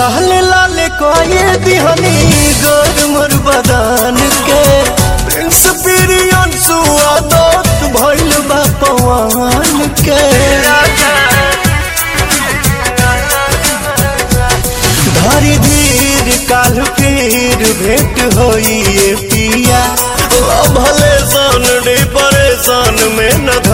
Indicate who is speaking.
Speaker 1: लाल लाल कोये दिहनी गोर मोर बदान के प्रिंस पिरियन सुआदत भइल बा पवन के धरी धीर काल फिर भेंट होई ये पिया ओ भले सन डी परेशान में न